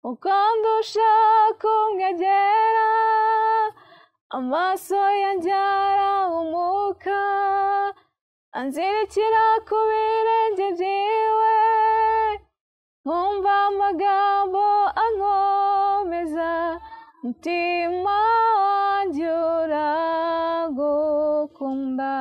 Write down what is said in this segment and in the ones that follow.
Mukwambi ushaka umwegera amaso yanjye arahumuka anzirikira ku birenge byiwe nkumva amagambo ankomeza mutima wanjye uragukunda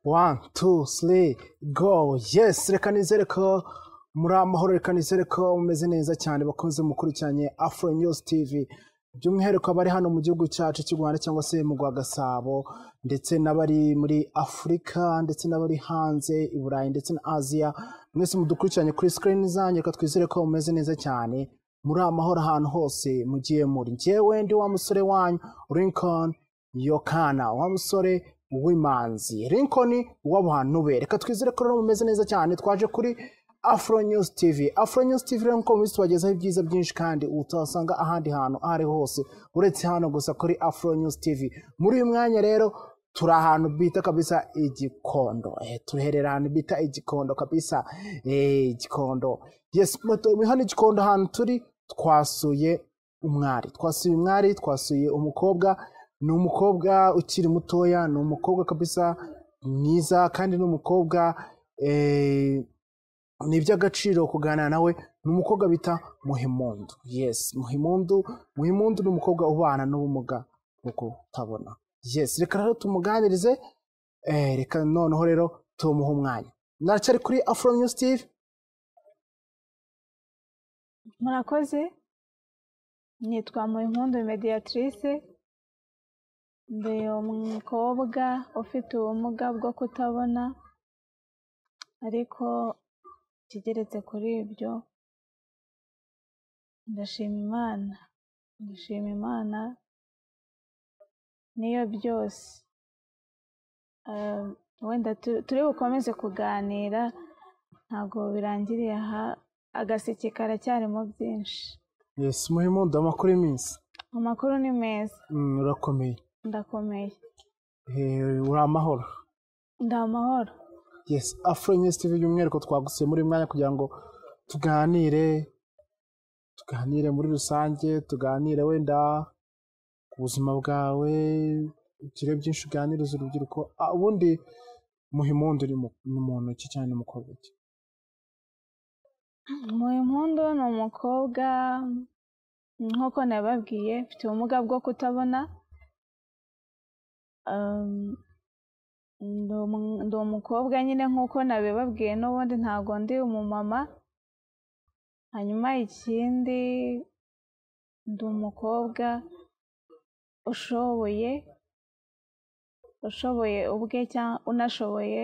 One, two, three, go. Yes, reka nizere ko muri amahoro, reka nizere ko mumeze neza cyane bakunze mukurikiranye Afro News TV. By'umwihariko abari hano mu gihugu cyacu cy'u Rwanda cyangwa se mu rwa Gasabo ndetse n'abari muri Afurika ndetse n'abari hanze i Burayi ndetse na Aziya mwese mudukurikiranye kuri screen zanjye reka twizere ko mumeze neza cyane muri amahoro ahantu hose mugiye muri njyewe ndi wa musore wanyu Lincoln Yokana wa musore w'imanzi Lincoln w'abantu be reka twizere ko rero mumeze neza cyane twaje kuri Afro News TV Afro News TV rero nk'uko mubizi tubagezaho ibyiza byinshi kandi utasanga ahandi hantu aho ariho hose uretse hano gusa kuri Afro News TV muri uyu mwanya rero turi ahantu bita kabisa igikondo eh, tuherera ahantu bita igikondo kabisa eh, igikondo yes mu- hano igikondo ahantu turi twasuye umwari twasuye umwari twasuye umukobwa ni umukobwa ukiri mutoya ni umukobwa kabisa mwiza kandi ni umukobwa eh, ni iby'agaciro kuganira nawe ni umukobwa bita muhimundu yes muhimundu muhimundu ni umukobwa ubana n'ubumuga bwo kutabona yes reka rero tumuganirize eh, reka noneho rero tumuhe umwanya naracyari kuri afro news tv murakoze nitwa muhimpundu mediatrice ndi umukobwa ufite ubumuga bwo kutabona ariko ikigeretse kuri ibyo ndashima imana ndashima imana niyo byose Eh, wenda tu- turi bukomeze kuganira ntabwo birangiriye aha agaseke karacyarimo byinshi yes muhimundu amakuru y'iminsi amakuru ni meza Mm, urakomeye ndakomeye Eh, uri amahoro ndi amahoro yes afro news tv by'umwihariko twagusuye muri uyu mwanya kugira ngo tuganire tuganire muri rusange tuganire wenda ku buzima bwawe ugire byinshi uganiriza urubyiruko Ah, ubundi muhimundu ni mu- ni muntu ki cyane ni umukobwa ki muhimpundu ni umukobwa nk'uko nababwiye mfite ubumuga bwo kutabona Um, ndi umu- ndi umukobwa nyine nk'uko nabibabwiye n'ubundi ntabwo ndi umumama hanyuma ikindi ndi umukobwa ushoboye ushoboye ubwe cyangwa unashoboye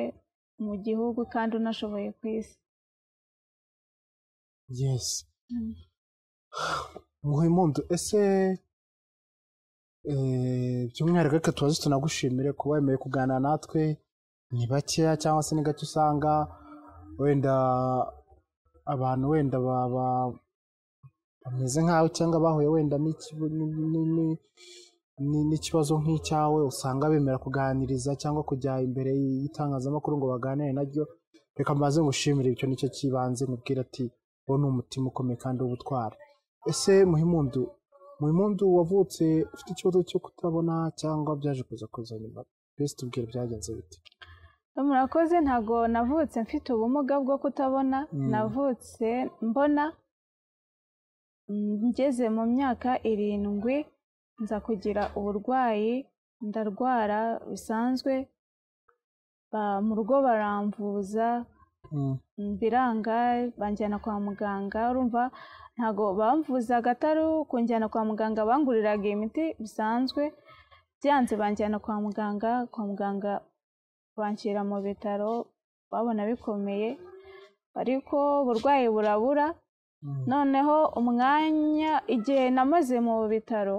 mu gihugu kandi unashoboye ku isi yes Mm. muhimundu ese eh, by'umwihariko reka tubaze tunagushimire kuba wemeye kuganira natwe ni bakeya cyangwa se ni gake usanga wenda abantu wenda baba bameze nkawe cyangwa bahuye wenda n'iki- ni- ni- ni- ni- n'ikibazo nk'icyawe usanga bemera kuganiriza cyangwa kujya imbere y'itangazamakuru ngo baganire naryo reka mbaze ngushimire icyo nicyo kibanze nkubwira ati wowe ni umutima ukomeye kandi w'ubutwari ese muhimundu muhimundu wavutse ufite ikibazo cyo kutabona cyangwa byaje kuza kuza nyuma mbese tubwire byagenze bite murakoze ntabwo navutse mfite ubumuga bwo kutabona Mm. navutse mbona Mm, ngeze mu myaka irindwi nza kugira uburwayi ndarwara bisanzwe Ba- mu rugo baramvuza Mm, mm, biranga banjyana kwa muganga urumva ntabwo bamvuzaga atari kunjyana kwa muganga banguriraga imiti bisanzwe byanze banjyana kwa muganga kwa muganga banshyira mu bitaro babona bikomeye ariko uburwayi burabura noneho umwanya igihe namaze mu bitaro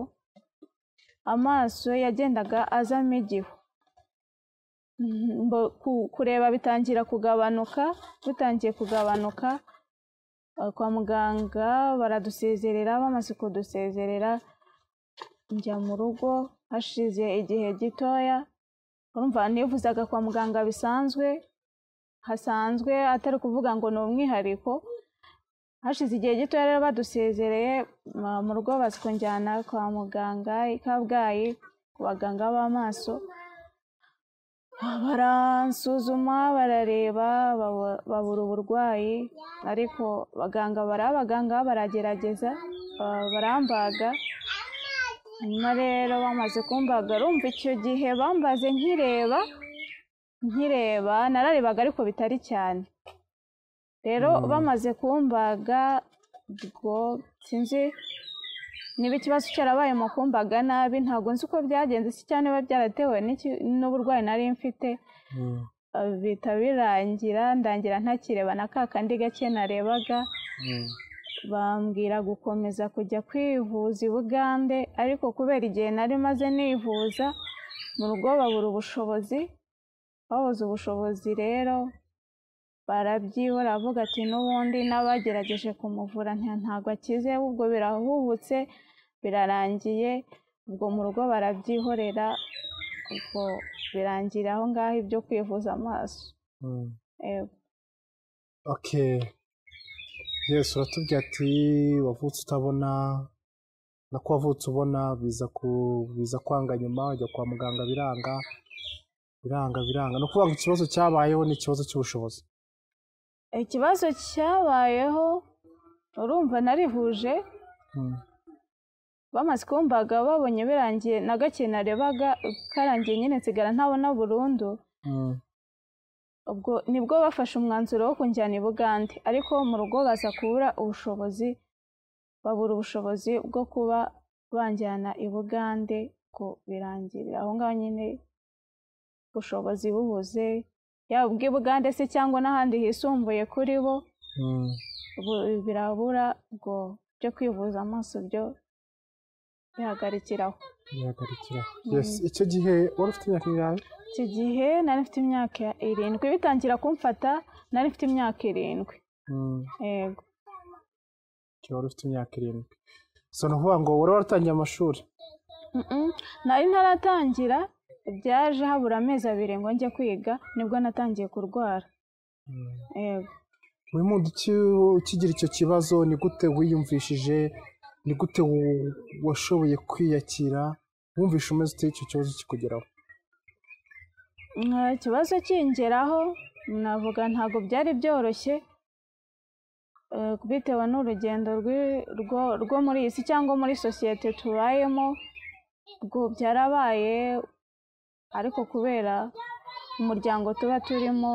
amaso yagendaga azamo igihu Mbo- ku- kureba bitangira kugabanuka bitangiye kugabanuka eh, kwa muganga baradusezerera bamaze kudusezerera njya mu rugo hashize igihe gitoya urumva nivuzaga kwa muganga bisanzwe hasanzwe atari ukuvuga ngo ni umwihariko hashize igihe gito rero badusezereye ma- mu rugo bazikujyana kwa muganga i kabgayi ku baganga b'amaso baransuzuma barareba baba- babura uburwayi ariko abaganga bari abaganga baragerageza ba- barambaga hanyuma rero bamaze kumbaga rumva icyo gihe bambaze nkireba nkireba nararebaga ariko bitari cyane rero Mm. bamaze kumbaga ubwo sinzi niba ikibazo cyarabaye mu kumbaga nabi ntabwo nzi uko byagenze se cyangwa niba byaratewe n'iki- n'uburwayi nari mfite eh, bihita birangira ndangira ntakireba na ka kandi gake narebaga bambwira gukomeza kujya kwivuza i Bugande ariko kubera igihe nari maze nivuza mu rugo babura ubushobozi babuze ubushobozi rero barabyibura bavuga ati n'ubundi n'abagerageje kumuvura nta- ntabwo akize ahubwo birahubutse birarangiye ubwo mu rugo barabyihorera ubwo birangira aho ngaho ibyo kwivuza amaso Yego. okay yesu uratubwira ati wavutse utabona nako wavutse ubona biza ku biza kwanga nyuma ujya kwa muganga biranga biranga biranga ni ukuvuga ngo ikibazo cyabayeho ni ikibazo cy'ubushobozi ikibazo cyabayeho urumva narihuje Mm. bamaze kumbaga babonye birangiye na gake narebaga karangiye nyine nsigara ntabona burundu Mm. ubwo nibwo bafashe umwanzuro wo kunjyana i Bugande ariko mu rugo baza kubura ubushobozi babura ubushobozi bwo kuba banjyana i Bugande ngo birangirira aho ngaho nyine ubushobozi bubuze yaba ubw'i Bugande se cyangwa n'ahandi hisumbuye kuri bo Mm. bu- birabura ubwo byo kwivuza amaso byo bihagarikiraho bihagarikira yes icyo gihe wari ufite imyaka ingahe icyo gihe nari mfite imyaka irindwi bitangira kumfata nari mfite imyaka irindwi Mm. yego Okay, wari ufite imyaka irindwi so ni ukuvuga ngo wari waratangiye amashuri Mm-mm. nari ntaratangira byaje habura amezi abiri ngo njye kwiga nibwo natangiye kurwara Mm. yego buri muntu ukigira icyo kibazo ni gute wiyumvishije ni gute wa- washoboye kwiyakira wumvishe umeze ute icyo kibazo kikugeraho Nka ikibazo kingeraho navuga ntabwo byari byoroshye eh, bitewe n'urugendo rw'i- rwo- rwo muri iyi si cyangwa muri sosiyete tubayemo ubwo byarabaye ariko kubera umuryango tuba turimo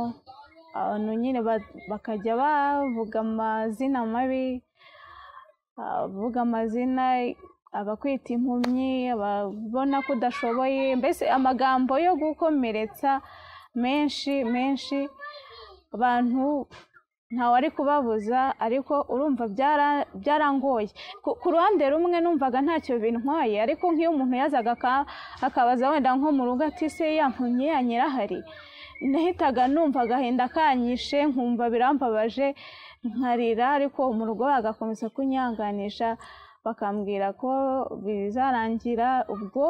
abantu nyine ba- bakajya bavuga amazina mabi abavuga amazina abakwita impumyi ababona ko udashoboye mbese amagambo yo gukomeretsa menshi menshi abantu ntawe ari kubabuza ariko urumva byara- byarangoye ku ku ruhande rumwe numvaga ntacyo bintwaye ariko nk'iyo umuntu yazaga aka- akabaza wenda nko mu rugo ati se yampumye ya nyirahari nahitaga numva agahinda kanyishe nkumva birambabaje nkarira ariko mu rugo bagakomeza kunyanganisha bakambwira ko bizarangira ubwo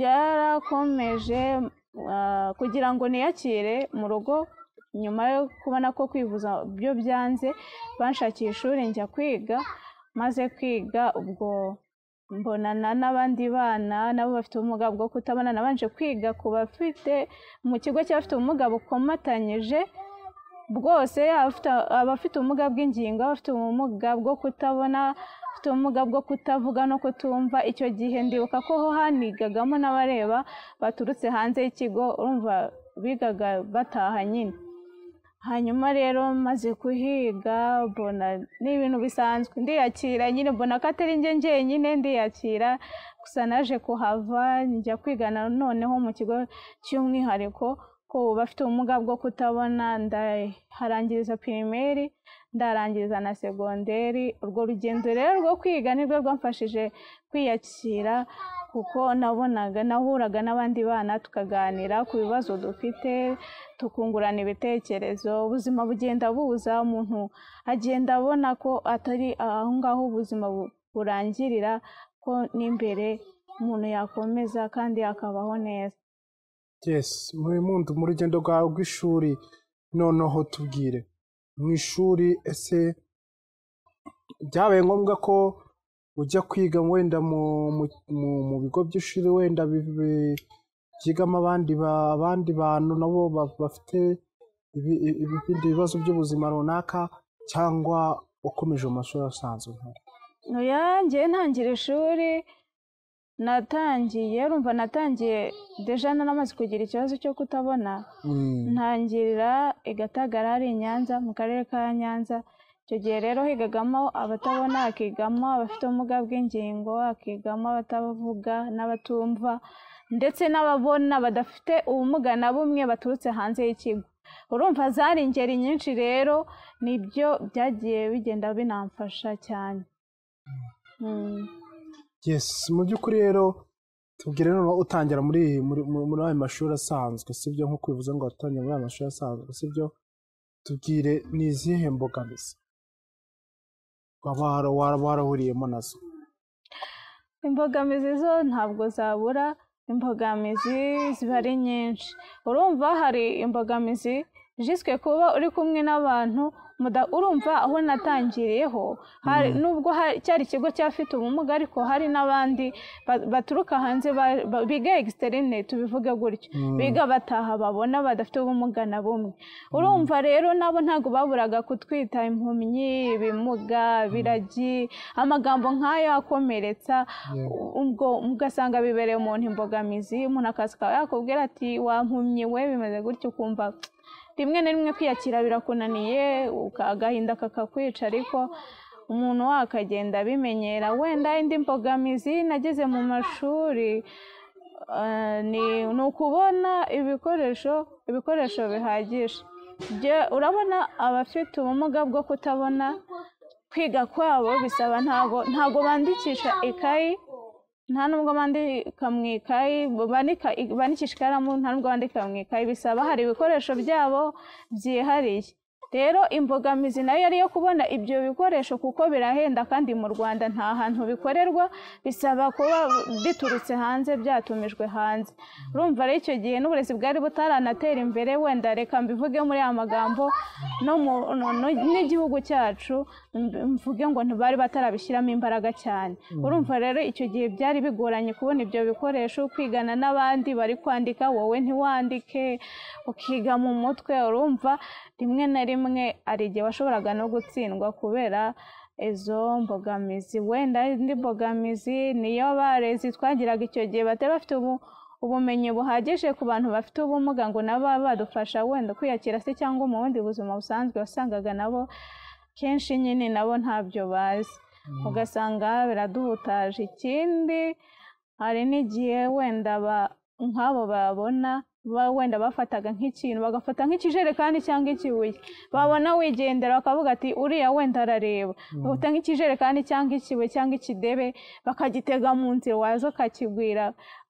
byarakomeje ah, kugira ngo niyakire mu rugo nyuma yo kubona ko kwivuza byo byanze banshakiye ishuri njya kwiga maze kwiga ubwo mbonana n'abandi bana nabo bafite ubumuga bwo kutabona nabanje kwiga ku bafite mu kigo cy'abafite ubumuga bukomatanyije bwose abafite- abafite ubumuga bw'ingingo abafite ubumuga bwo kutabona abafite ubumuga bwo kutavuga no kutumva icyo gihe ndibuka ko ho hanigagamo n'abareba baturutse hanze y'ikigo urumva bigaga bataha nyine hanyuma rero maze kuhiga mbona ni ibintu bisanzwe ndiyakira nyine mbona ko atari njye njyenyine ndiyakira gusa naje kuhava njya kwiga noneho mu kigo cy'umwihariko ko bafite ubumuga bwo kutabona ndaharangiriza pirimeri ndarangiriza na segonderi urwo rugendo rero rwo kwiga ni rwo rwamfashije kwiyakira kuko nabonaga nahuraga n'abandi bana tukaganira ku bibazo dufite tukungurana ibitekerezo ubuzima bugenda buza umuntu agenda abona ko atari aho ngaho ubuzima bu- burangirira ko n'imbere umuntu yakomeza kandi akabaho neza yes muri mundi mu rugendo rwawe rw'ishuri noneho tubwire mu ishuri ese byabaye ngombwa ko ujya kwiga wenda mu mu- mu- mu bigo by'ishuri wenda bi- bi- byigamo abandi ba- abandi bantu nabo ba- bafite ibi- ibi- ibindi bibazo by'ubuzima runaka cyangwa wakomeje mu mashuri asanzwe oya ngewe ntangira ishuri natangiye urumva natangiye deja naramaze kugira ikibazo cyo kutabona Mm. ntangirira i Gatagara hari i Nyanza mu karere ka Nyanza icyo gihe rero higagamo abatabona hakigamo abafite ubumuga bw'ingingo hakigamo abatavuga n'abatumva ndetse n'ababona badafite ubumuga na bumwe baturutse hanze y'ikigo urumva zari ingeri nyinshi rero nibyo byagiye bigenda binamfasha cyane Mm. yes mu by'ukuri rero tubwire noneho utangira muri muri muri- muri ayo mashuri asanzwe sibyo nk'uko bivuze ngo watangira muri ayo mashuri asanzwe sibyo tubwire ni izihe mbogamizi waba wara- wara- warahuriyemo nazo imbogamizi zo ntabwo zabura imbogamizi ziba ari nyinshi urumva hari imbogamizi jiswe kuba uri kumwe n'abantu muda- urumva aho natangiriyeho hari- nubwo hari- cyari ikigo cyafite ubumuga ariko hari n'abandi ba- baturuka hanze ba- ba- biga egisiterine tubivuge gutyo biga bataha babona badafite ubumuga na bumwe urumva rero nabo ntabwo baburaga kutwita impumyi ibimuga biragi amagambo nk'ayo akomeretsa ubwo ugasanga bibereye umuntu imbogamizi umuntu akaza akaba yakubwira ati wampumye we bimeze gutyo ukumva rimwe na rimwe kwiyakira birakunaniye uka- agahinda kakakwica ariko umuntu wakagenda abimenyera wenda indi mbogamizi nageze mu mashuri eh, ni ni ukubona ibikoresho ibikoresho bihagije Byo- urabona abafite ubumuga bwo kutabona kwiga kwabo bisaba ntabwo ntabwo bandikisha ikayi nta nubwo bandika mu ikayi bandika bandikisha ikaramu nta nubwo bandika mu ikayi bisaba hari ibikoresho byabo byihariye rero imbogamizi nayo yari iyo kubona ibyo bikoresho kuko birahenda kandi mu rwanda nta hantu bikorerwa bisaba kuba biturutse hanze byatumijwe hanze urumva rero icyo gihe n'uburezi bwari butaranatera imbere wenda reka mbivuge muri aya magambo no mu- no- no- n'igihugu cyacu mb- mvuge ngo ntibari batarabishyiramo imbaraga cyane urumva rero icyo gihe byari bigoranye kubona ibyo bikoresho kwigana n'abandi bari kwandika wowe ntiwandike ukiga mu mutwe urumva rimwe na rimwe hari igihe washoboraga no gutsindwa kubera izo mbogamizi wenda indi mbogamizi niyo barezi twagiraga icyo gihe batari bafite ubu- ubumenyi buhagije ku bantu bafite ubumuga ngo nabo badufasha wenda kwiyakira se cyangwa mu bundi buzima busanzwe wasangaga nabo kenshi nyine nabo ntabyo bazi ugasanga biraduhutaje ikindi hari n'igihe wenda ba- nk'abo babona ba- wenda bafataga nk'ikintu bagafata nk'ikijerekani cyangwa ikibuye babona wigendera bakavuga ati uriya wenda arareba bagafata nk'ikijerekani cyangwa ikibuye cyangwa ikidebe bakagitega mu nzira waza ukakigwira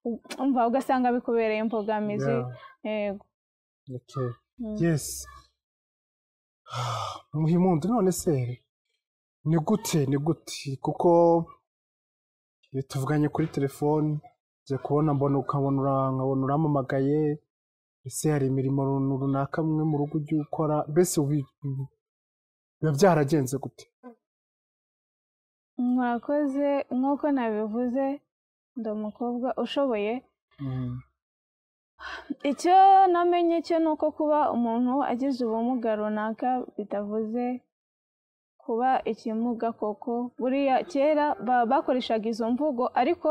u- umva ugasanga bikubereye imbogamizi Yeah. yego Okay. Mm. yes muhimundi none se ni gute ni gute kuko iyo tuvuganye kuri telefoni njya kubona mbona ukabona ura- nkabona uramamagaye ese hari imirimo run- runaka mwe mu rugo ujya ukora mbese ubi- ubi- biba byaragenze gute mwakoze nk'uko nabivuze ndi umukobwa ushoboye icyo namenye cyo ni uko kuba umuntu agize ubumuga runaka bitavuze kuba ikimuga koko buriya kera ba- bakoreshaga izo mvugo ariko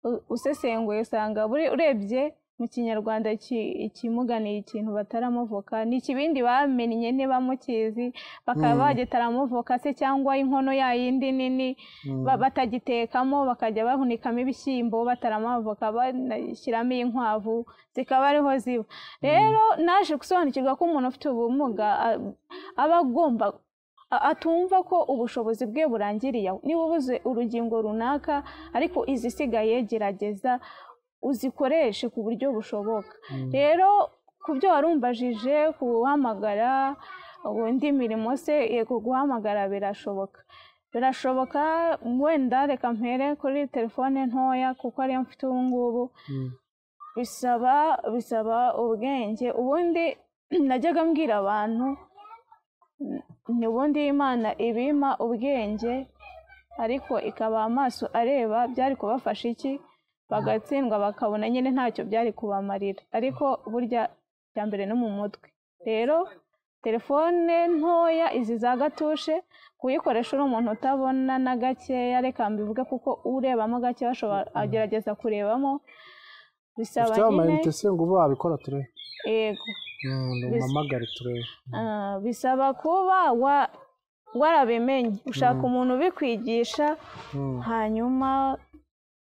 u- usesenguye usanga buri urebye mu kinyarwanda ki- ikimuganiye ikintu bataramuvuka ni ikibindi bamennye ntibamukizi bakaba bagitaramuvuka se cyangwa inkono ya yindi nini ba- batagitekamo bakajya bahunikamo ibishyimbo bataramavuka banashyiramo inkwavu zikaba ariho ziba rero naje gusobanukirwa ko umuntu ufite ubumuga a- aba agomba a- atumva ko ubushobozi bwe burangiriye aho. niba ubuze urugingo runaka ariko izisigaye gerageza uzikoreshe ku buryo bushoboka rero ku byo warumbajije ku guhamagara undi mirimo se yego guhamagara birashoboka birashoboka wenda reka mpere kuri telefone ntoya kuko ariyo mfite ubu ngubu bisaba bisaba ubwenge ubundi najyaga mbwira abantu n- ni ubundi imana ibima ubwenge ariko ikabaha amaso areba byari kubafasha iki bagatsindwa bakabona nyine ntacyo byari kubamarira ariko burya bya mbere no mu mutwe rero telefone ntoya izi za gatushe kuyikoresha uri umuntu utabona na gakeya reka mbivuge kuko urebamo gake bashobora agerageza kurebamo bisaba ufite nyine amayinite se ngo ube wabikora turebe yego mpamagare turebe Ah, bisaba kuba wa- warabimenye ushaka umuntu ubikwigisha Mm. hanyuma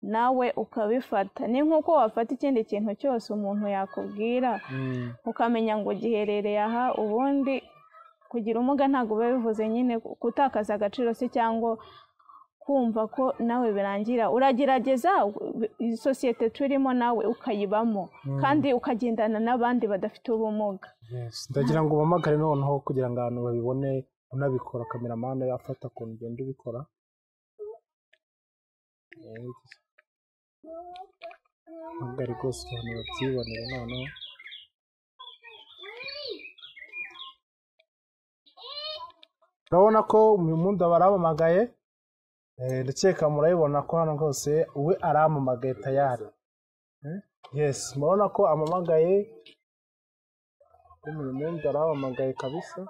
nawe ukabifata ni nk'uko wafata ikindi kintu cyose umuntu yakubwira Mm. ukamenya ngo giherereye aha ubundi kugira ubumuga ntabwo biba bivuze nyine gutakaza agaciro se cyangwa kumva ko nawe birangira uragerageza u- iyi sosiyete turimo nawe ukayibamo kandi ukagendana n'abandi badafite ubumuga Yes. ndagira ngo umpamagare noneho kugira ngo abantu babibone unabikora kameramani yafata ukuntu ugenda ubikora Yes. mpamagare rwose abantu babyibonere noneho urabona ko uyu mundi aba aramamagaye Eh, ndakeka murabibona ko hano rwose we aramamagaye tayari Eh, yes murabona ko amamagaye umuntu mwenda arahamagaye kabisa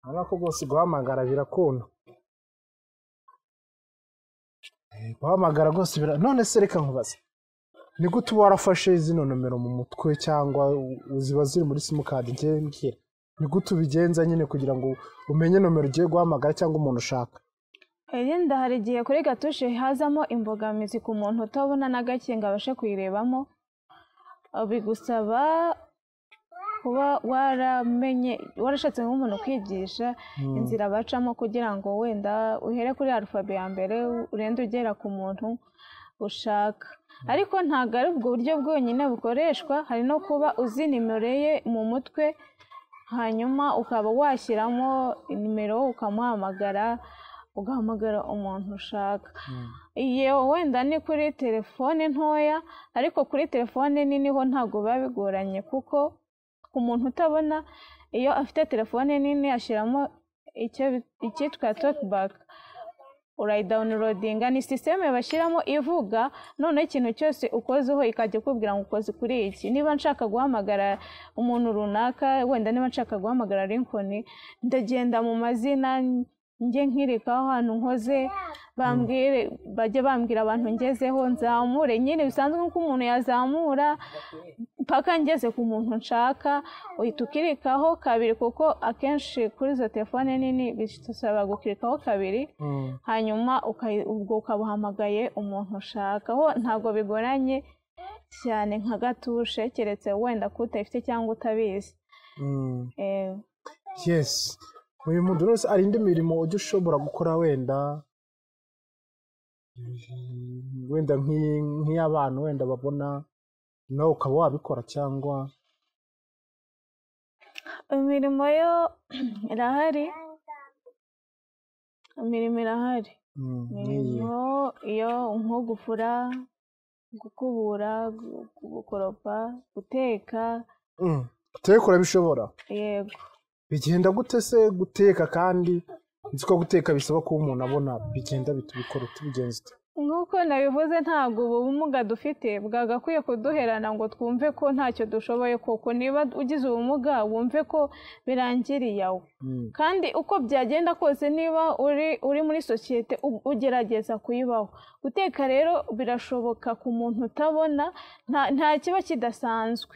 urabona ko rwose guhamagara birakunda Eh, guhamagara rwose bira none se reka nkubaze ni gute uba warafashe zino nomero mu mutwe cyangwa u- u- ziba ziri muri simukadi ngewe mbwira ni gute ubigenza nyine kugira ngo umenye nomero ugiye guhamagara cyangwa umuntu ushaka Irindi hari igihe kuri gatushe hazamo imbogamizi ku muntu utabona na gake ngo abashe kuyirebamo Uh, bigusaba kuba waramenye warashatse nk'umuntu ukwigisha inzira bacamo kugira ngo wenda uhere kuri arufabe ya mbere urende ugera ku muntu ushaka ariko ntabwo ari ubwo buryo bwonyine bukoreshwa hari no kuba uzi nimero ye mu mutwe hanyuma ukaba washyiramo nimero ukamuhamagara ugahamagara umuntu ushaka iyo wenda ni kuri telefone ntoya ariko kuri telefone nini ho ntabwo biba bigoranye kuko ku muntu utabona iyo afite telefone nini ashyiramo icyo bi- icyitwa tokibaka urayidawunirodinga ni sisiteme bashyiramo ivuga noneho ikintu cyose ukozeho ikajya ikubwira ngo ukoze kuri iki niba nshaka guhamagara umuntu runaka wenda niba nshaka guhamagara rinkoni ndagenda mu mazina njye nkirikaho ahantu nkoze bambwire bajye bambwira abantu ngezeho nzamure nyine bisanzwe nk'uko umuntu yazamura mpaka ngeze ku muntu nshaka uhita ukirikaho kabiri kuko akenshi kuri izo telefone nini bisaba gukirikaho kabiri hanyuma ukayi- ubwo ukaba uhamagaye umuntu ushaka ho ntabwo bigoranye cyane nka gatushe keretse wenda ko utayifite cyangwa utabizi Mm. Eh, yes uyu muntu wese hari indi mirimo ujya ushobora gukora wenda Mm, wenda nk'iyi- nk'iy'abantu wenda babona nawe ukaba wabikora cyangwa imirimo yo irahari imirimo irahari mm, nk'iyi imirimo iyo nko gufura gukubura gu- gu- gukoropa guteka Mm, guteka urabishobora yego bigenda gute se guteka kandi nzi ko guteka bisaba kuba umuntu abona bigenda bite ubikora ute ubigenza ute nk'uko nabivuze ntabwo ubu bumuga dufite bwagakwiye kuduherana ngo twumve ko ntacyo dushoboye koko niba ugize ubumuga wumve ko birangiriye aho kandi uko byagenda kose niba uri uri muri sosiyete u- ugerageza kuyibaho guteka rero birashoboka ku muntu utabona nta- nta kiba kidasanzwe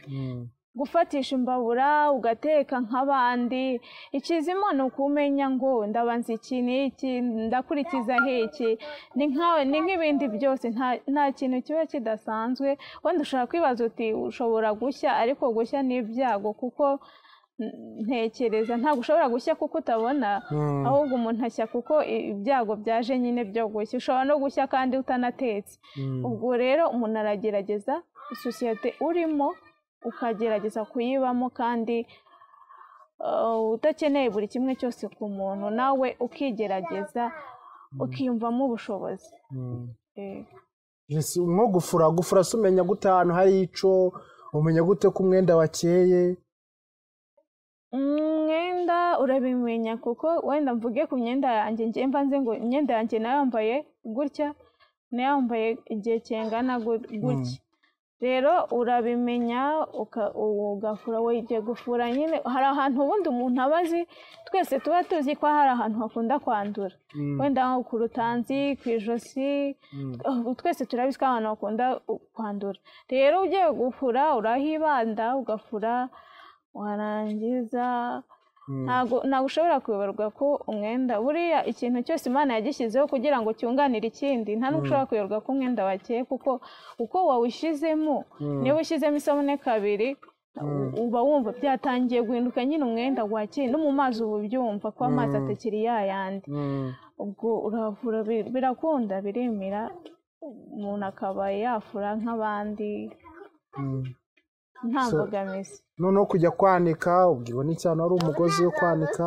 gufatisha imbabura ugateka nk'abandi ikizima ni ukumenya ngo ndabanza iki n'iki ndakurikiza hiki ni nka- ni nk'ibindi byose nta- nta kintu kiba kidasanzwe wenda ushobora kwibaza uti ushobora gushya ariko gushya ni ibyago kuko mm, ntekereza ntabwo ushobora gushya kuko utabona Mm. ahubwo umuntu ashya kuko i- ibyago byaje nyine byo gushya ushobora no gushya kandi utanatetse Mm. ubwo rero umuntu aragerageza isosiyete urimo ukagerageza kuyibamo kandi uh, udakeneye buri kimwe cyose ku muntu nawe ukigerageza ukiyumvamo ubushobozi Mm. Eh, Yes, nko gufura gufura se umenya gute ahantu hari ico umenya gute ko umwenda wakeye umwenda urabimenya kuko wenda mvuge ku myenda yanjye njye mba nzi ngo imyenda yanjye nayambaye gutya nayambaye igihe kingana gu- gutya rero urabimenya uka- ugafura wigiye gufura nyine hari ahantu ubundi umuntu aba azi twese tuba tuzi ko hari ahantu hakunda kwandura Mm. wenda nko ku rutanzi ku ijosi Mm. ubu twese turabizi ko abantu bakunda u- kwandura rero ugiye gufura urahibanda ugafura warangiza Mm. ntago ntago ushobora kuyoberwa ko umwenda buriya ikintu cyose imana yagishyizeho kugira ngo cyunganire ikindi nta n'ubwo ushobora kuyoberwa ko umwenda wakeye kuko uko wawushyizemo Mm. niba ushyizemo isabune kabiri u- uba wumva byatangiye guhinduka nyine umwenda wakeye no mu mazi uba ubyumva ko amazi atakiri ya yandi Mm. ubwo uravura bi- birakunda biremera umuntu akaba yafura nk'abandi Mm. nta So- mbogamizi noneho kujya kwanika ubwo ni cyane ari umugozi wo kwanika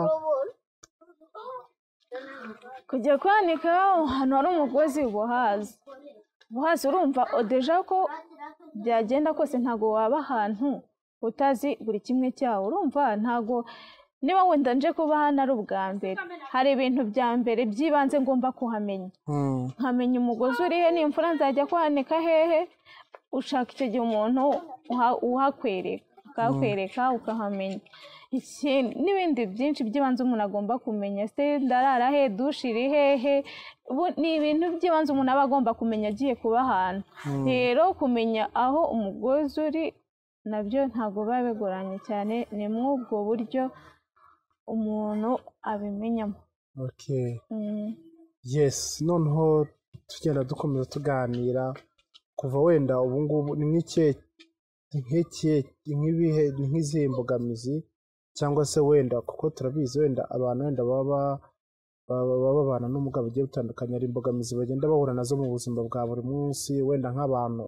kujya kwanika ahantu hari umugozi uba uhazi uba uhazi urumva odeja ko byagenda kose ntabwo waba ahantu utazi buri kimwe cyawo urumva ntabwo niba wenda nje kuba hano ari ubwa mbere hari ibintu bya mbere by'ibanze ngomba kuhamenya Mm. nkamenya umugozi urihe nimfura nzajya kwanika hehe ushaka icyo gihe umuntu uha- uhakwereka akahakwereka ukahamenya Iki- n'ibindi byinshi by'ibanze umuntu agomba kumenya se ndarara he dushe iri hehe Ubu- ni ibintu by'ibanze umuntu aba agomba kumenya agiye kuba ahantu rero kumenya aho umugozi uri nabyo ntabwo biba bigoranye cyane ni muri ubwo buryo umuntu abimenyamo Okay. Mm. yes noneho tugenda dukomeza tuganira kuva wenda ubu ngubu ni nk'ikihe ni nk'ikihe ni nk'ibihe ni nk'izihe mbogamizi cyangwa se wenda kuko turabizi wenda abantu wenda baba ba- baba baba babana n'ubumuga bugiye butandukanye ari imbogamizi bagenda bahura nazo mu buzima bwa buri munsi wenda nk'abantu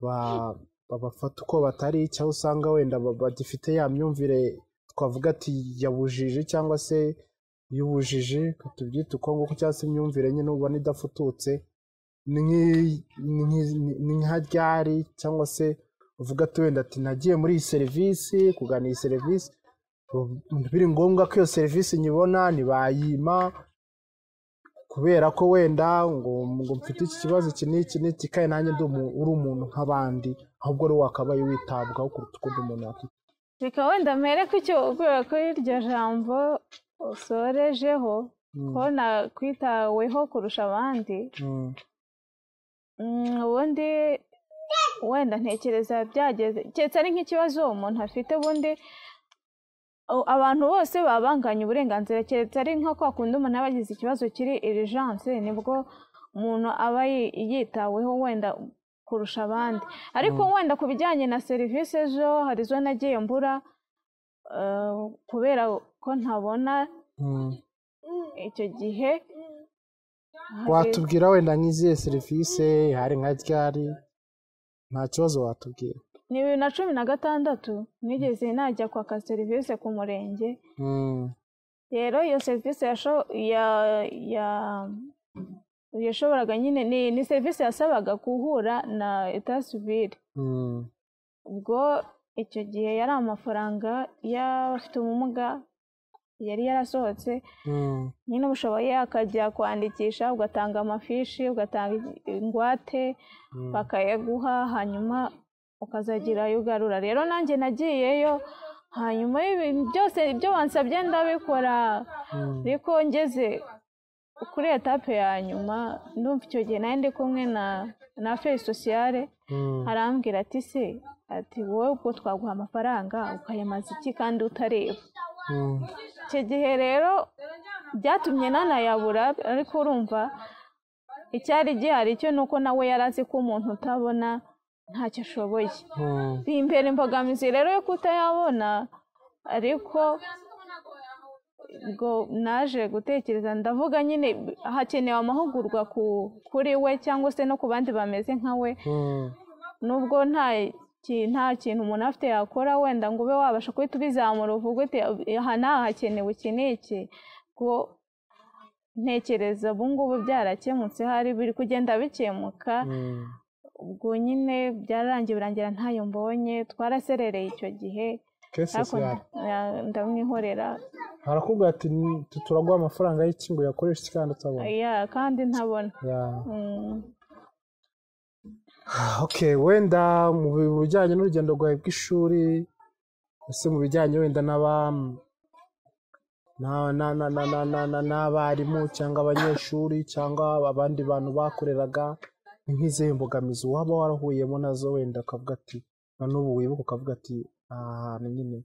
ba- babafata uko batari cyangwa usanga wenda ba- bagifite ya myumvire twavuga ati yabujije cyangwa se y'ubujiji tubyita uko nguko cyangwa se imyumvire nyine ubona idafututse ni nk'i- ni nk'i- ni nka ryari cyangwa se uvuga ati wenda ati nagiye muri iyi serivisi kugana iyi serivisi ubu- biri ngombwa ko iyo serivisi nyibona ntibayima kubera ko wenda ngo ngo mfite iki kibazo iki n'iki n'iki kandi nanjye ndi umu- uri umuntu nk'abandi ahubwo rero wakabaye witabwaho kuruta uko undi muntu yakwita reka wenda mpere ku cyo kubera ko iryo jambo usorejeho ko nakwitaweho kurusha abandi Mm, Mm, ubundi wenda ntekereza byageze keretse ari nk'ikibazo umuntu afite ubundi o- abantu bose baba banganya uburenganzira keretse ari nka kwa kundi umuntu aba agize ikibazo kiri irijanse nibwo umuntu aba yi- yitaweho wenda kurusha abandi ariko wenda ku bijyanye na serivisi zo hari zo nagiye mbura eh, kubera ko ntabona mm. icyo gihe hari- watubwira wenda nk'izihe serivisi hari nka ryari nta kibazo watubwira ni bibiri na cumi na gatandatu nigeze najya kwaka serivisi ku murenge Mm, rero iyo serivisi yasho- ya- ya- yashoboraga nyine ni, ni serivisi yasabaga guhura na etasivire mm, ubwo icyo gihe yari amafaranga y'abafite ubumuga yari yarasohotse Mm, nyine ubushoboye akajya kwandikisha ugatanga amafishi ugatanga ingwate mm, bakayaguha hanyuma ukazagira ayo ugarura rero nanjye nagiyeyo hanyuma y'ibintu byose ibyo wansabye ndabikora mm. ariko ngeze kuri etape ya nyuma ndumva icyo gihe nari ndi kumwe na na feri sosiyale Mm, arambwira ati se ati wowe ubwo twaguha amafaranga ukayamaza iki kandi utareba mm, icyo gihe rero byatumye nanayabura ariko urumva icyari gihari cyo ni uko nawe yari azi ko umuntu utabona ntacyo ashoboye mm, bimbera imbogamizi rero yo kutayabona ariko ubwo naje gutekereza ndavuga nyine hakenewe amahugurwa ku- kuri we cyangwa se no ku bandi bameze nka we mm, nubwo nta ki- nta kintu umuntu afite yakora wenda ngo ube wabasha kuhita ubizamura uvuga uti aha n'aha hakenewe iki n'iki ngo ntekereza ubu ngubu byarakemutse hari biri kugenda bikemuka mm, ubwo nyine byararangiye birangira ntayo mbonye twaraserereye icyo gihe Kesi ariko Sosiyale. nda- ndamwihorera harakubwira ati "Ni- tu- turaguha amafaranga y'iki ngo uyakoreshe iki kandi utabona ya kandi ntabona Yeah. Mm. okay wenda mu bi- mu bijyanye n'urugendo rwawe bw'ishuri ese mu bijyanye wenda n'aba na- na- na- na- na- na- na- n'abarimu cyangwa abanyeshuri cyangwa abandi bantu bakoreraga ni nk'izihe mbogamizi waba warahuyemo nazo wenda ukavuga ati na n'ubu wibuka ukavuga ati aha hantu nyine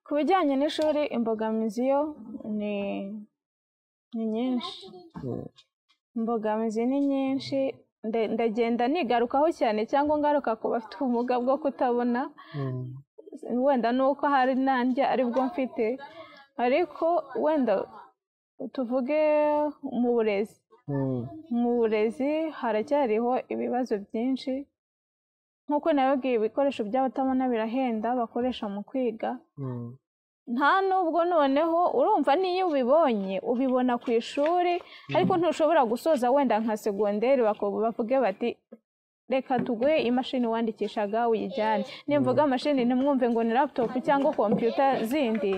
ku bijyanye n'ishuri imbogamizi yo ni ni nyinshi Mm, imbogamizi ni nyinshi nde- ndagenda nigarukaho cyane cyangwa ngaruka ku bafite ubumuga bwo kutabona mm, wenda nuko hari nanjye aribwo mfite ariko wenda tuvuge mu burezi mm, mu burezi haracyariho ibibazo byinshi nk'uko nabibwiye ibikoresho by'abatabona birahenda bakoresha mu kwiga mm, nta nubwo noneho urumva n'iyo ubibonye ubibona ku ishuri ariko ntushobora gusoza wenda nka segonderi bako- bavuge bati reka tuguhe imashini wandikishaga uyijyane nimvuga mashini ntimwumve ngo ni laputopu cyangwa kompiyuta zindi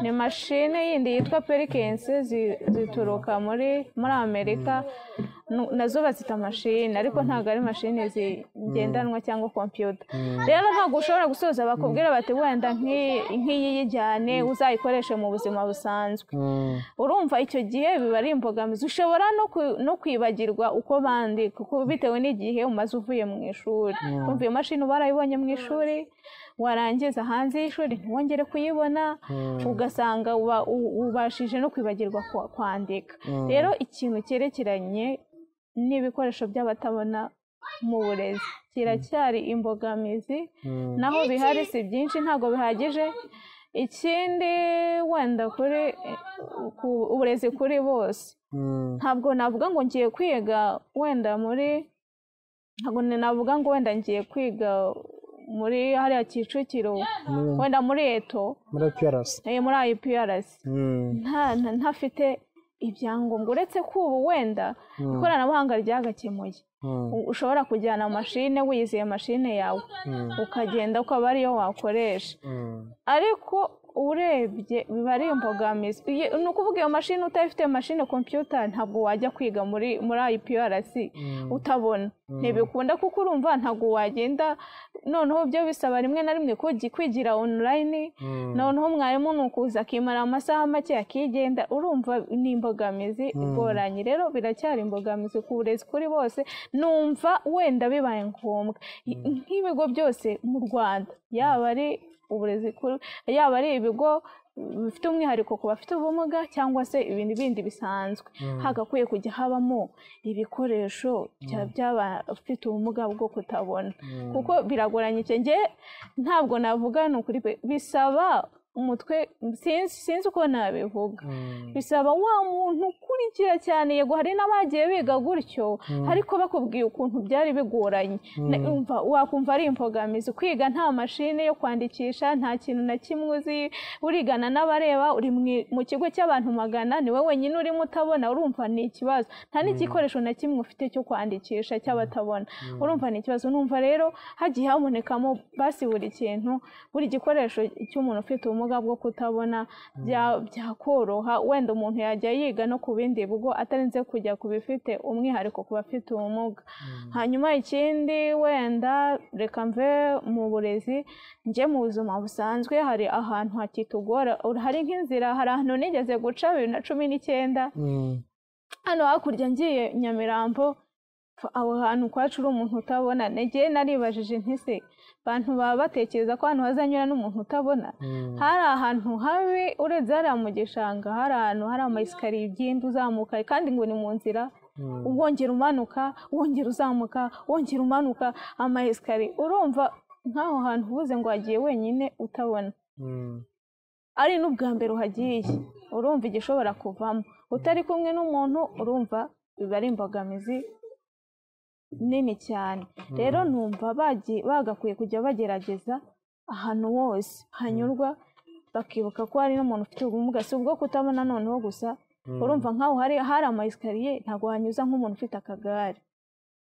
ni mashine yindi yitwa perikensi zi- zituruka muri muri amerika Nu- nazo bazita mashini ariko ntabwo ari mashini zigendanwa cyangwa kompiyuta mm, rero ntabwo ushobora gusoza bakubwira bati wenda nk'i- nk'iyi yijyane uzayikoreshe mu buzima busanzwe mm, urumva icyo gihe biba ari imbogamizi ushobora no ku- no kwibagirwa uko bandika kuko bitewe n'igihe umaze uvuye mu ishuri kumva iyo mashini uba warayibonye mu ishuri warangiza hanze y'ishuri ntiwongere kuyibona mm, ugasanga uba- u- ubashije no kwibagirwa kwa- kwandika mm. rero ikintu cyerekeranye n'ibikoresho by'abatabona mu burezi kiracyari imbogamizi Mm, naho bihari si byinshi ntabwo bihagije ikindi wenda kuri ku- uburezi kuri bose mm, ntabwo navuga ngo ngiye kwiga wenda muri ntabwo navuga ngo wenda ngiye kwiga muri hariya kicukiro mm, wenda muri eto muri piyarasi eh, muri IPRC Mm, nta nta- ntafite ibyangombwa uretse ko ubu wenda mm, ikoranabuhanga ryagakemuye mm, U- ushobora kujyana mashine wiyizeye mashine yawe mm, ukagenda ukaba ariyo wakoresha mm. ariko urebye biba ari imbogamizi Iyi- ni ukuvuga iyo mashini utayifite mashine kompiyuta ntabwo wajya kwiga muri muri IPRC utabona ntibikunda kuko urumva ntabwo wagenda noneho byo bisaba rimwe na rimwe kugi- kwigira online Mm, noneho mwarimu ni ukuza akimara amasaha make akigenda urumva ni imbogamizi igoranye rero biracyari imbogamizi ku burezi kuri bose numva wenda bibaye ngombwa I- nk'ibigo byose mu rwanda yaba ari uburezi kuri yaba ari ibigo bifite umwihariko ku bafite ubumuga cyangwa se ibintu bindi bisanzwe hagakwiye kujya habamo ibikoresho bya- by'abafite ubumuga bwo kutabona mm, kuko biragoranye icyo njye ntabwo navuga ni ukuri pe bisaba umutwe sinzi sinzi uko nabivuga mm, bisaba wa muntu ukurikira cyane yego hari n'abagiye biga gutyo ariko bakubwiye ukuntu byari bigoranye Na- umva- wakumva ari imbogamizi kwiga nta mashini yo kwandikisha nta kintu na kimwe uzi urigana n'abareba uri mu- mu kigo cy'abantu magana niwe wenyine urimo utabona urumva ni ikibazo nta n'igikoresho na kimwe ufite cyo kwandikisha cy'abatabona urumva ni ikibazo numva rero hagiye habonekamo basi buri kintu buri gikoresho cy'umuntu ufite ubumuga ubumuga bwo kutabona bya- byakoroha wenda umuntu yajya yiga no ku bindi bigo atarinze kujya ku bifite umwihariko ku bafite ubumuga hanyuma ikindi wenda reka mve mu burezi njye mu buzima busanzwe hari ahantu hakitugora hari nk'inzira hari ahantu nigeze guca bibiri na cumi n'icyenda Mm. hano hakurya ngiye nyamirambo pfa, aho hantu kwacu uri umuntu utabona nagiye naribajije ntise abantu baba batekereza ko hano hazanyura n'umuntu utabona Mm. hari ahantu habi uretse hariya mu gishanga hari ahantu hari amayesikariye ugenda uzamuka kandi ngo ni mu nzira Mm. wongera umanuka wongera uzamuka wongera umanuka amayesikariye urumva nk'aho hantu uvuze ngo wagiye wenyine utabona Mm. ari n'ubwa mbere uhagiye urumva igishobora kuvamo utari kumwe n'umuntu urumva biba ari imbogamizi nini cyane rero numva bagiye bagakwiye kujya bagerageza ahantu hose hanyurwa bakibuka ko hari n'umuntu ufite ubumuga si ubwo kutabona noneho gusa urumva nk'aho hari hari ama esikariye ntabwo hanyuza nk'umuntu ufite akagare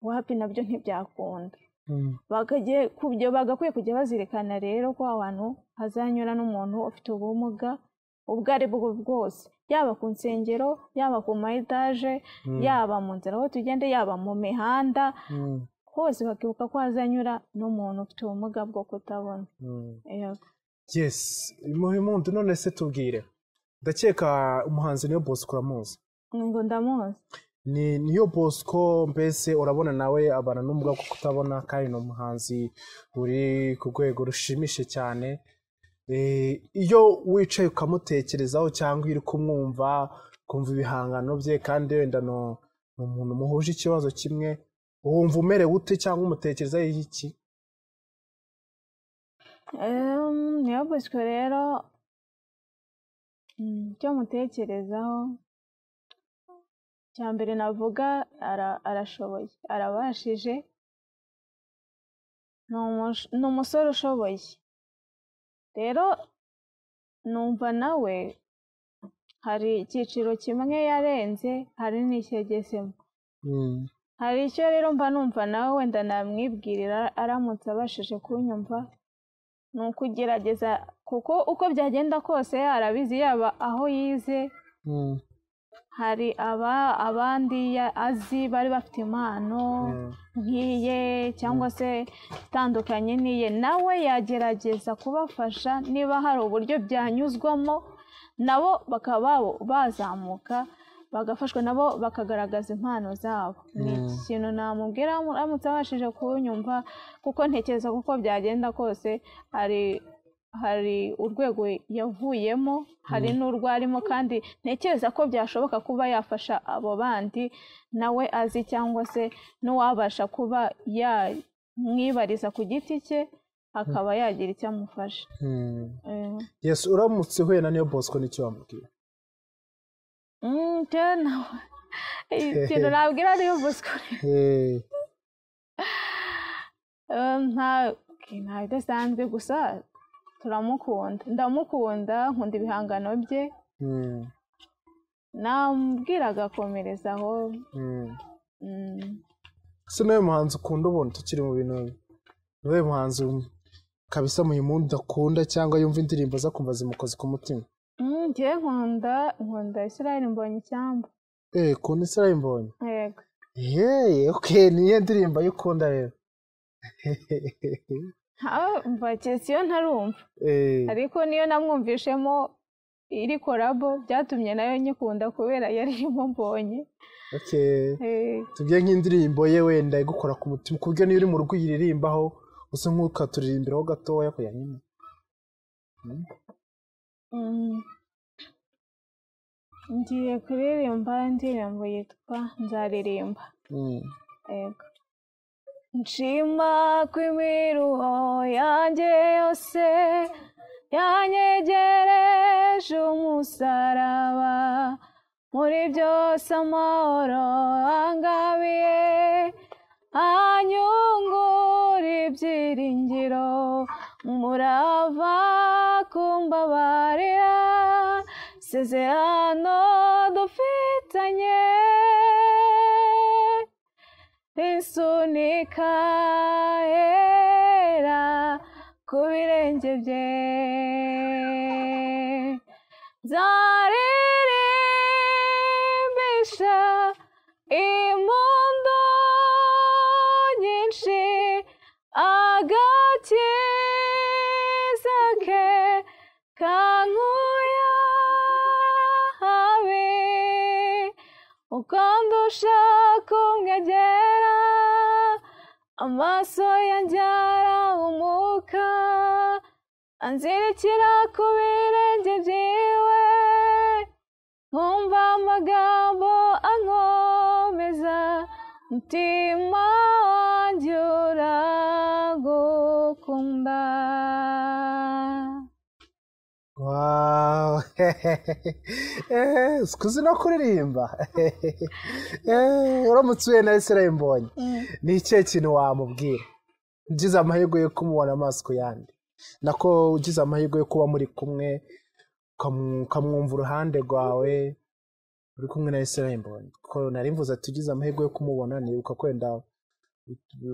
wapi nabyo ntibyakunda Mm. bakagiye kubyo bagakwiye kujya bazirikana rero ko abantu hazanyura n'umuntu ufite ubumuga ubwo ari bwo bwose yaba ku nsengero yaba ku ma etaje Mm. yaba mu nzira aho tugende yaba mu mihanda Mm. hose bakibuka ko hazanyura n'umuntu ufite ubumuga bwo kutabona Mm. Yego. yes muri mundu none se tubwire ndakeka umuhanzi niyo bosco uramuzi ngo ndamuzi ni niyo bosco mbese urabona nawe abana n'ubumuga bwo kutabona kandi ni umuhanzi uri ku rwego rushimishije cyane Eh, iyo wicaye ukamutekerezaho cyangwa iri kumwumva ukumva ibihangano bye kandi wenda ni ni umuntu muhuje ikibazo kimwe wumva umerewe ute cyangwa umutekerezaho iki Em, niyo buswe rero mm, icyo mutekerezaho icya mbere navuga ara- arashoboye arabashije Ni umush- ni umusore ushoboye rero numva nawe hari icyiciro kimwe yarenze hari n'icyegesemo Mm, hari icyo rero mba numva nawe wenda namwibwirira aramutse abashije kunyumva ni ukugerageza kuko uko byagenda kose arabizi yaba aho yize mm, hari aba abandi ya- azi bari bafite impano mm, nk'iye cyangwa se itandukanye n'iye nawe yagerageza kubafasha niba hari uburyo byanyuzwamo nabo bakaba babo- bazamuka bagafashwa nabo bakagaragaza impano zabo ni Mm. ikintu namubwira aramutse abashije kunyumva kuko ntekereza kuko byagenda kose hari hari urwego yavuyemo hari n'urwo arimo kandi ntekereza ko byashoboka kuba yafasha abo bandi nawe azi cyangwa se n'uwabasha kuba yamwibariza ku giti cye akaba yagira icyo amufasha mm. Eh, yes uramutse uhuye na niyo bosco n'icyo wamubwira mm, njyewe nawe ikintu nabwira niyo buswa Eh, Eh, nta nta bidasanzwe gusa turamukunda ndamukunda nkunda ibihangano bye mm, nambwira agakomereza aho mm. mm, ese niwe muhanzi ukunda ubundi tukiri mu bintu niwe muhanzi kabisa mu yimundi akunda cyangwa yumva indirimbo ze akumva zimukoze ku mutima mm, njyewe nkunda nkunda israel mbonye icyambu eh kuntu isirayi mbonye yego yeee okay niyo ndirimbo ayo ukunda rero aho mbaketse iyo ntarumva Eh, ariko niyo namwumvishemo iri korabo byatumye nayo nyikunda kubera yari irimo mbonye okay Eh, tubwiye nk'indirimbo ye wenda igukora ku mutima ku buryo niyo uri mu rugo uyiririmbaho usa nk'ukaturirimbaho gatoya kuya nyine Mm. ngiye kuririmba indirimbo yitwa nzaririmba Mm, yego nshima ko imiruho yanjye yose yanyegereje umusaraba muri byose amahoro angabiye anyungura ibyiringiro murava kumbabarira isezerano dufitanye rinsunika hera ku birenge bye zaririmbisha impundu nyinshi agakiza ke kankuya habe ukanda ushaka umwegera amaso yanjye arahumuka anzirikira ku birenge byiwe nkumva amagambo ankomeza mutima wanjye uragukunda Wow. Eh, sikuzi no kuririmba Eh, uramutse uhuye na Israel Mbonyi ni ikihe kintu wamubwira ugize amahirwe yo kumubona amaso ku yandi nako ugize amahirwe yo kuba muri kumwe ukamu- ukamwumva uruhande rwawe uri kumwe na Israel Mbonyi kuko nari mvuze ati ugize amahirwe yo kumubona nibuka kwenda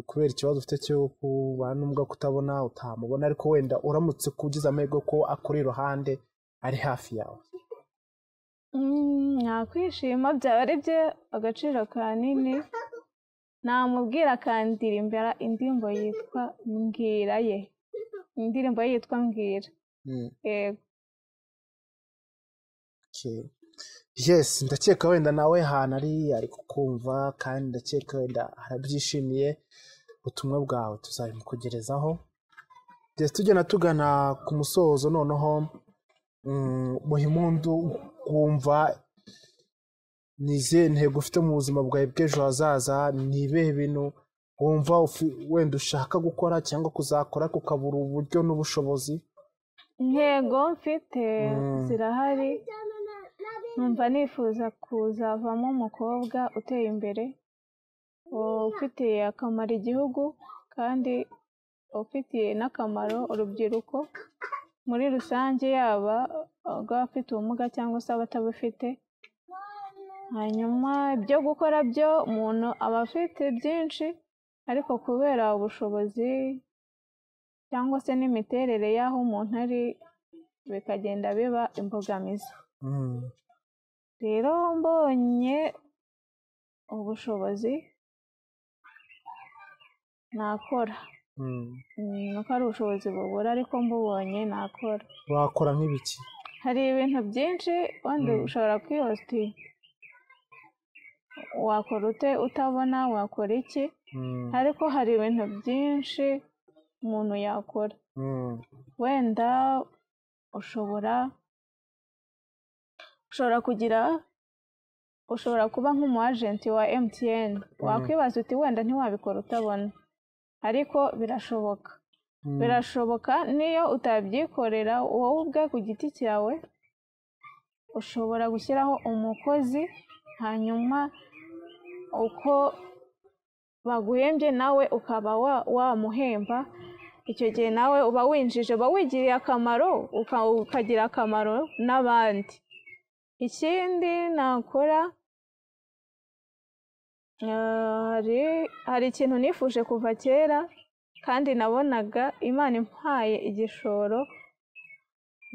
kubera ikibazo ufite cyo kubana n'ubwo kutabona utamubona ariko wenda uramutse ko ugize amahirwe ko akuri iruhande ari hafi yawe Mm, nakwishima byaba ari bye agaciro kanini namubwira akandirimbira indirimbo yitwa mbwira ye indirimbo ye yitwa mbwira Mm, yego okay. yes ndakeka wenda nawe ahantu ari ari kukumva kandi ndakeka wenda arabyishimiye ubutumwa bwawe tuzabimukugerezaho ndetse tugenda tugana ku musozo noneho mm, buri mundu wumva ni izihe ntego ufite mu buzima bwawe bw'ejo hazaza ni ibihe bintu wumva ufi- wenda ushaka gukora cyangwa kuzakora ariko ukabura uburyo n'ubushobozi intego mfite Mm. zirahari numva nifuza kuzavamo umukobwa uteye imbere ufitiye akamaro igihugu kandi ufitiye n'akamaro urubyiruko muri rusange yaba abafite ubumuga cyangwa se abatabufite hanyuma ibyo gukora byo umuntu aba afite byinshi ariko kubera ubushobozi cyangwa se n'imiterere y'aho umuntu ari bikagenda biba imbogamizi Mm. rero mbonye ubushobozi nakora Mm. Mm, nuko ari ubushobozi bubura ariko mbubonye nakora wakora nk'ibiki hari ibintu byinshi wenda Mm. ushobora kwihositiya wakora ute utabona wakora iki Mm. ariko hari ibintu byinshi umuntu yakora Mm. wenda ushobora ushobora kugira ushobora kuba nk'umu agenti wa MTN wakwibaza uti wenda ntiwabikora utabona ariko birashoboka Mm. birashoboka niyo utabyikorera wowe ubwe ku giti cyawe ushobora gushyiraho umukozi hanyuma uko baguhembye nawe ukaba wa- wamuhemba icyo gihe nawe uba winjije uba wigiriye akamaro uka- ukagira akamaro n'abandi ikindi nakora eh, hari- hari ikintu nifuje kuva kera kandi nabonaga imana impaye igishoro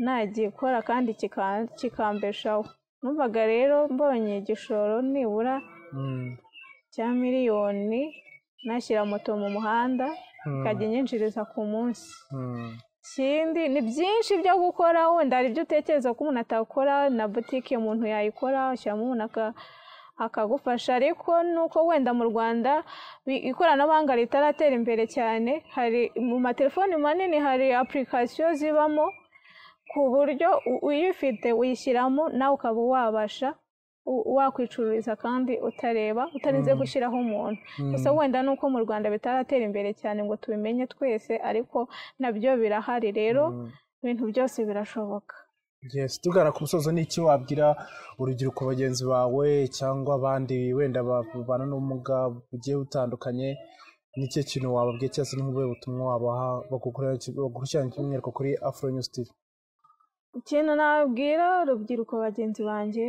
nagikora kandi kika- kikambeshaho numvaga rero mbonye igishoro nibura Mm. cya miliyoni nashyira moto mu muhanda Mm. ikajya inyinjiriza ku munsi Mm. ikindi ni byinshi byo gukora wenda hari ibyo utekereza ko umuntu atakora na butike umuntu yayikora ushyiramo umuntu aka- akagufasha ariko nuko wenda mu rwanda bi- ikoranabuhanga ritaratera imbere cyane hari mu matelefoni manini hari apurikasiyo zibamo ku buryo u- uyifite uyishyiramo nawe ukaba wabasha u- wakwicururiza kandi utareba utarinze Mm. gushyiraho umuntu gusa Mm. wenda nuko mu rwanda bitaratera imbere cyane ngo tubimenye twese ariko nabyo birahari rero Mm. ibintu byose birashoboka Yes, tugana ku musozo ni iki wabwira urubyiruko bagenzi bawe cyangwa abandi wenda babana n'ubumuga bugiye butandukanye n'icyo kintu wababwiye cyose n'ubuhe butumwa wabaha bagukurikiranira by'umwihariko kuri afro news tv ikintu nababwira urubyiruko bagenzi banjye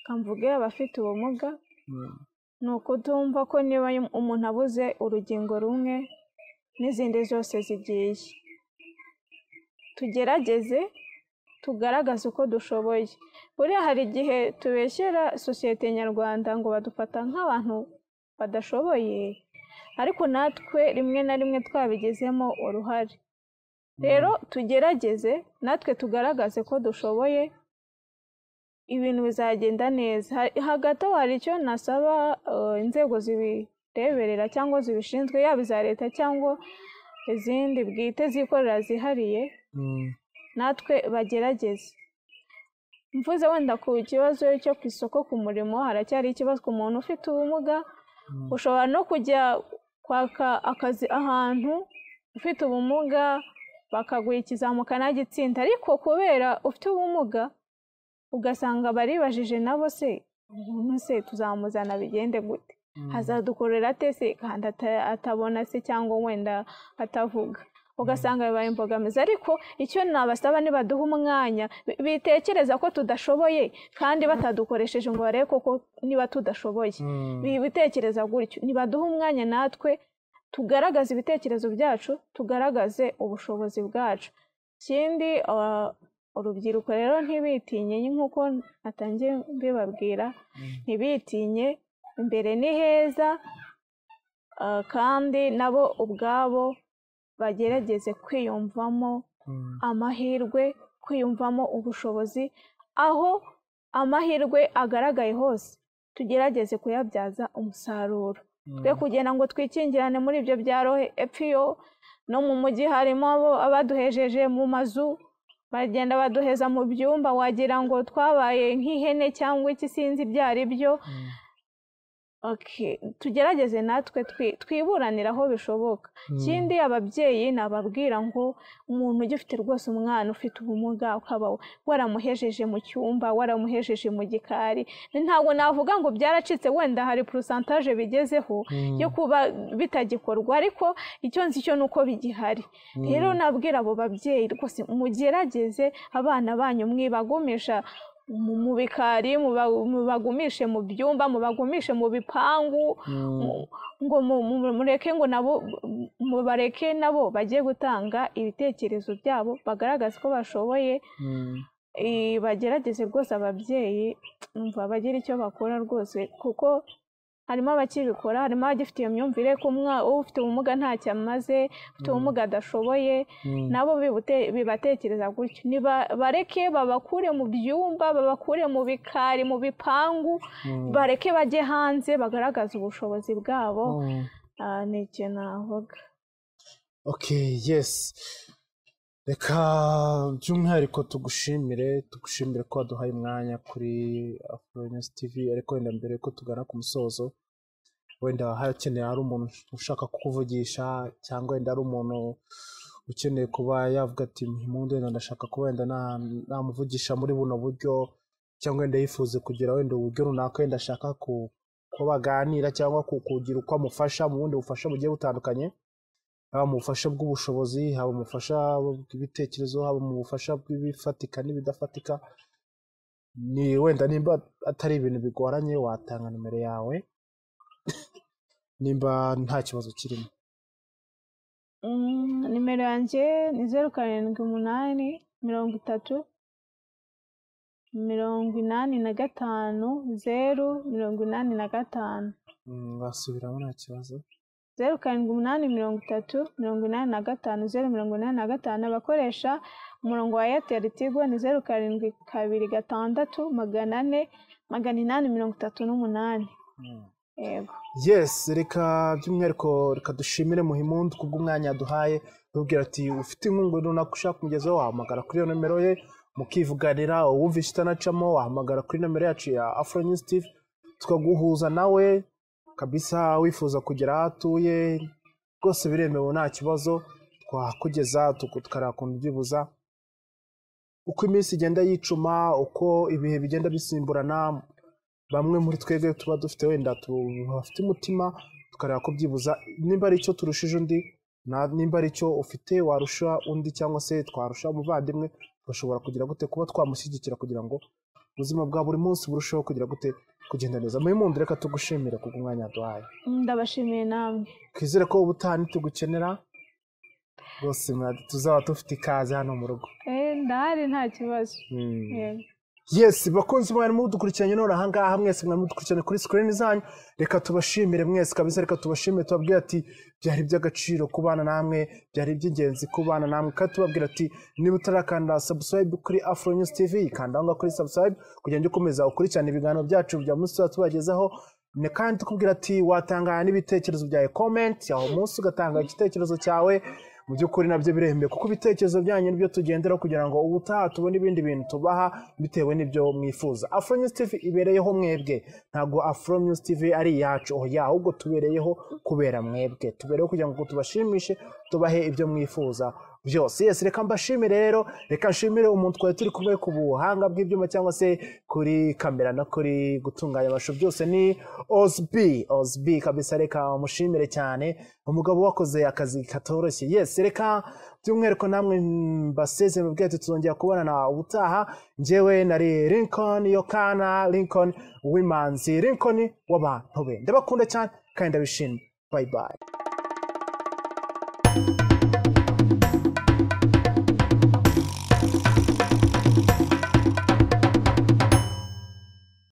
kamvuge abafite ubumuga Mm, ni ukutumva ko niba umuntu abuze urugingo rumwe n'izindi zose zigiye tugerageze tugaragaze uko dushoboye buriya hari igihe tubeshyera sosiyete nyarwanda ngo badufata nk'abantu badashoboye ariko natwe rimwe na rimwe twabigizemo uruhare rero tugerageze natwe tugaragaze ko dushoboye ibintu bizagenda neza Ha- hagati aho hari icyo nasaba eh, inzego zibireberera cyangwa zibishinzwe yaba iza leta cyangwa izindi bwite zikorera zihariye Mm, natwe bagerageze mvuze wenda ku kibazo cyo ku isoko ku murimo haracyari ikibazo ku muntu ufite ubumuga mm, ushobora no kujya kwaka akazi ahantu ufite ubumuga bakaguha ikizamukana gitsinda ariko kubera ufite ubumuga ugasanga baribajije nabo se umuntu se tuzamuzana bigende gute mm. azadukorera ate se kandi ata- atabona se cyangwa wenda atavuga ugasanga bibaye imbogamizi ariko icyo nabasaba nibaduha umwanya bi- bitekereza ko tudashoboye kandi batadukoresheje ngo barebe koko niba tudashoboye Mm. bi- bitekereza gutyo nibaduha umwanya natwe tugaragaze ibitekerezo byacu tugaragaze ubushobozi bwacu ikindi ah, urubyiruko rero ntibitinye ni nk'uko natangiye mbibabwira ntibitinye imbere ni heza ah, kandi nabo ubwabo bagerageze kwiyumvamo Mm. amahirwe kwiyumvamo ubushobozi aho amahirwe agaragaye hose tugerageze kuyabyaza umusaruro twe kugira ngo twikingirane muri ibyo byaro he- epfo iyo no mu mujyi harimo abo- abaduhejeje mu mazu bagenda baduheza mu byumba wagira ngo twabaye nk'ihene cyangwa iki sinzi ibyo ari byo Mm. Okay, tugerageze natwe twi- twiburanire aho bishoboka Mm. ikindi ababyeyi nababwira ngo umuntu ugifite rwose umwana ufite ubumuga ukaba waramuhejeje mu cyumba waramuhejeje mu gikari ntabwo navuga ngo byaracitse wenda hari porosantaje bigezeho Mm. yo kuba bitagikorwa ariko icyo nzi cyo ni uko bigihari rero nabwira abo babyeyi rwose mugerageze abana banyu mwibagumisha mu mu bikari muba- mubagumishe mu byumba mubagumishe mu bipangu Mm. mu- ngo mu- mu- mureke ngo nabo mubareke nabo bajye gutanga ibitekerezo byabo bagaragaze ko bashoboye Mm. Eh, bagerageze rwose ababyeyi numva bagira icyo bakora rwose kuko harimo abakibikora harimo abagifite iyo myumvire ko umwa- ufite ubumuga ntacyo amaze ufite ubumuga adashoboye Mm. nabo bibute- bibatekereza gutyo nibareke babakure mu byumba babakure mu bikari mu bipangu Mm. bareke bajye hanze bagaragaze ubushobozi bwabo Mm. Ah, ni icyo navuga Okay, yes. Reka by'umwihariko tugushimire, tugushimire ko waduhaye umwanya kuri Afronews TV, ariko wenda mbere ko tugana ku musozo, wenda harakeneye hari umuntu ushaka kukuvugisha cyangwa wenda hari umuntu ukeneye kuba yavuga ati impundu wenda ndashaka kuba wenda na- namuvugisha muri buno buryo cyangwa wenda yifuze kugira wenda uburyo runaka wenda ashaka ku- ko baganira cyangwa ku- kugira uko amufasha mu bundi bufasha bugiye butandukanye haba mu bufasha bw'ubushobozi haba mu bufasha bw'ibitekerezo haba mu bufasha bw'ibifatika n'ibidafatika ni wenda nimba atari ibintu bigoranye watanga nimero yawe nimba nta kibazo kirimo Mm, nimero yanjye ni zeru karindwi umunani mirongo itatu mirongo inani na gatanu zeru mirongo inani na gatanu Mm, wasubiramo nta kibazo zeru karindwi umunani mirongo itatu mirongo inani na gatanu zeru mirongo inani na gatanu abakoresha umurongo wa eyateri tigo ni zeru karindwi kabiri gatandatu magana ane magana inani mirongo itatu n'umunani Mm. yego yes reka by'umwihariko reka dushimire muhimundu kubw'umwanya yaduhaye tubwira ati ufite inkunga runaka ushaka kumugezaho wahamagara kuri iyo nomero ye mukivuganira uwumvishe itanacamo wahamagara kuri nomero yacu ya afro news tv tukaguhuza nawe kabisa wifuza kugera aho atuye rwose biremewe nta kibazo twakugeza tuku- tukareba ukuntu byibuza uko iminsi igenda yicuma uko ibihe bigenda bisimburana bamwe muri twebwe tuba dufite wenda tu- bafite umutima tukareba ko byibuza nimba ari icyo turushije undi na- nimba ari icyo ufite warusha undi cyangwa se twarusha umuvandimwe turashobora kugira gute kuba twamushyigikira kugira ngo ubuzima bwa buri munsi burusheho kugira gute kugenda neza muri mundi reka tugushimire ku bw'umwanya duhaye ndabashimiye namwe twizere ko ubutaha ntitugukenera rwose muradu tuzaba dufite ikaze hano mu rugo Eh, ndahari nta kibazo Mm. yego yesi bakunzi mwari mudukurikiranye none ahangaha mwese mwari mudukurikiranye kuri sikirini zanyu reka tubashimire mwese kabisa reka tubashimire tubabwire ati byari iby'agaciro kubana namwe byari iby'ingenzi kubana namwe kandi tubabwira ati niba utarakanda sabusayibu kuri afro news tv kanda aho ngaho kuri sabusayibu kugira ngo ujye ukomeza ukurikirane ibiganiro byacu bya munsi tuba tubagezaho ne kandi tukubwira ati watanga n'ibitekerezo byawe komenti aho munsi ugatanga igitekerezo cyawe mu by'ukuri nabyo birembe kuko ibitekerezo byanyu nibyo tugenderaho kugira ngo ubutaha tubone ibindi bintu tubaha bitewe n'ibyo mwifuza afro news tv ibereyeho mwebwe ntabwo afro news tv ari iyacu oya ahubwo tubereyeho kubera mwebwe tubereyeho kugira ngo tubashimishe tubahe ibyo mwifuza byose yesi reka mbashimire rero reka nshimire umuntu twari turi kumwe ku buhanga bw'ibyuma cyangwa se kuri kamera no kuri gutunganya amashusho byose ni osbi osbi kabisa reka mushimire cyane umugabo wakoze akazi katoroshye yesi reka by'umwihariko namwe mbasezeye mubwira ati tuzongera kubonana ubutaha njyewe nari lincoln yokana lincoln w'imanzi lincoln w'abantu be ndabakunda cyane kandi ndabishima bayi bayi